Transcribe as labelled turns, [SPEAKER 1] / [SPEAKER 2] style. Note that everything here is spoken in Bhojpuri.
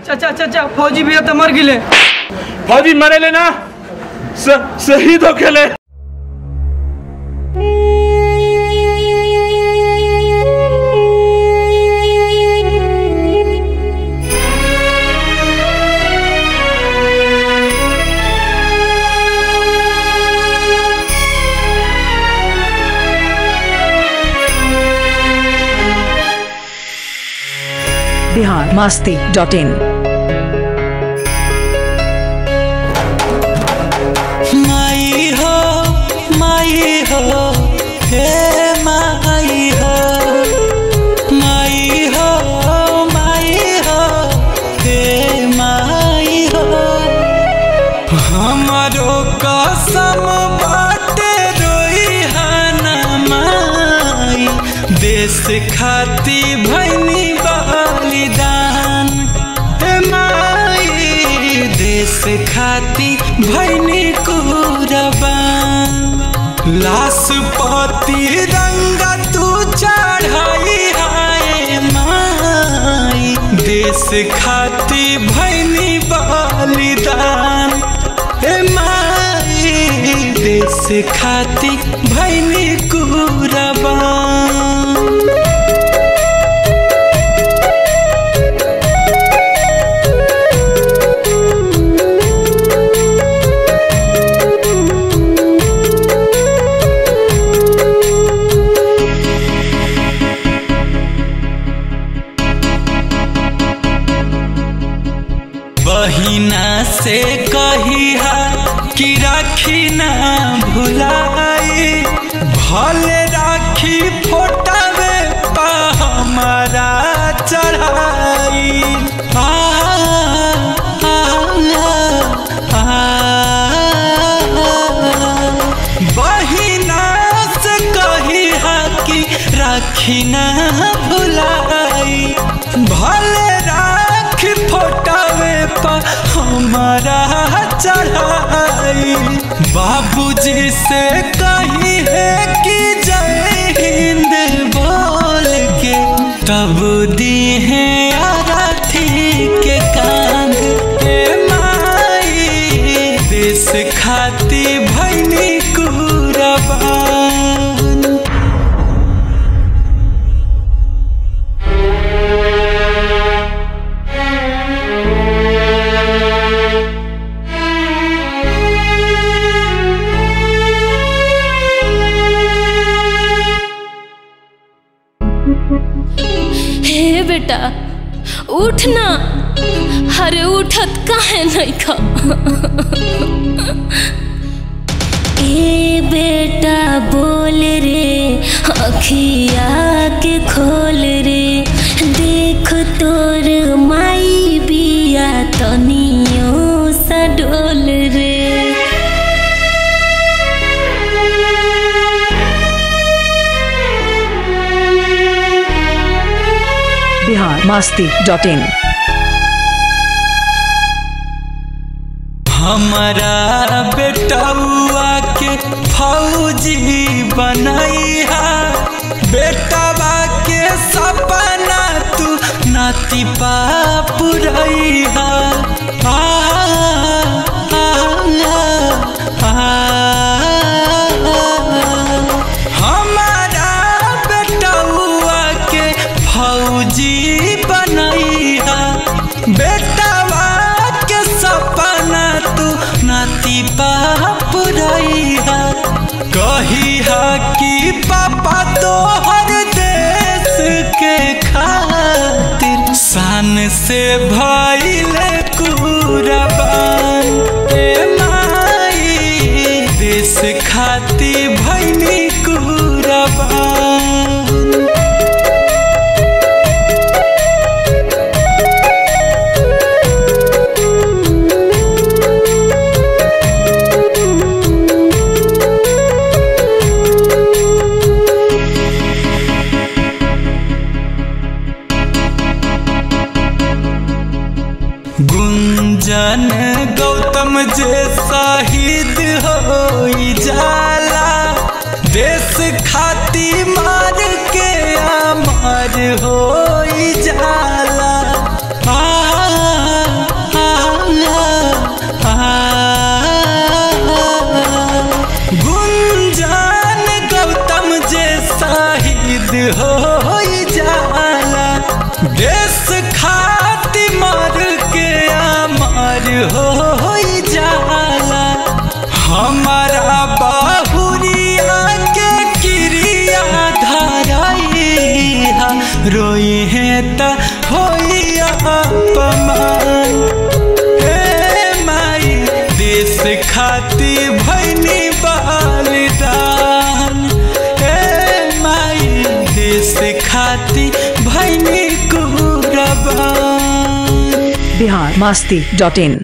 [SPEAKER 1] चाचा चाचा फौजी भैया तो मर गिले
[SPEAKER 2] फौजी मरे ले ना स- शहीद हो खेले
[SPEAKER 3] बिहार मास्ती डॉट इन
[SPEAKER 4] माई हो माई हो हे माई हो माई हो माई हो हे माई हो हमारो कसम बाटे रोई हना माई देश खाती भैनी बलिदान हे माई देश खाती भैनी कुरबान लाश पति रंग तू चढ़ाई हाय माई देश खाती भैनी बलिदान हे माई देश खाती भैनी कुरबान बहिना से कहिया कि राखी ना भुलाई भले राखी फोटावे पा हमारा चढ़ाई आ, आ, आ, आ, बहिना से कहिया कि राखी ना भुलाई भले राखी फोटावे पा हमारा चढ़ाई बाबूजी से कही है कि जय हिंद बोल के तब दी है आरती के कांध ए माई देश खाती भैनी कुरबान
[SPEAKER 5] हे बेटा उठ ना अरे उठत काहे नहीं खा ए बेटा बोल रे अखिया के खोल रे देख तोर माई बिया तनियो सा डोल रे
[SPEAKER 3] बिहार मास्ती डॉट इन
[SPEAKER 4] हमारा बेटौआ के फौजी बनैहा बेटवा के सपना तू नाती पुरैहा आ, आ, आ, आ, हमारा बेटौआ के फौजी बनैहा बेटवा के सपना तू नाती पुरैहा कहिहा कि पापा तोहर देश के खातिर शान से भइले कुरबान ए माई देश खाती भैनी कुरबान गुंजन गौतम जे शहीद हो जाला देश खाती मार के अमर हो जाला आ, जाला देश खाती मर के अमर हो जाला हमारा बाहुरिया के क्रिया धराइहा रोई है त होई अपमान हे माई देश खाती भैनी बलिदान हे माई देश खाती भैनी कुरबान
[SPEAKER 3] बिहार मस्ती डॉट इन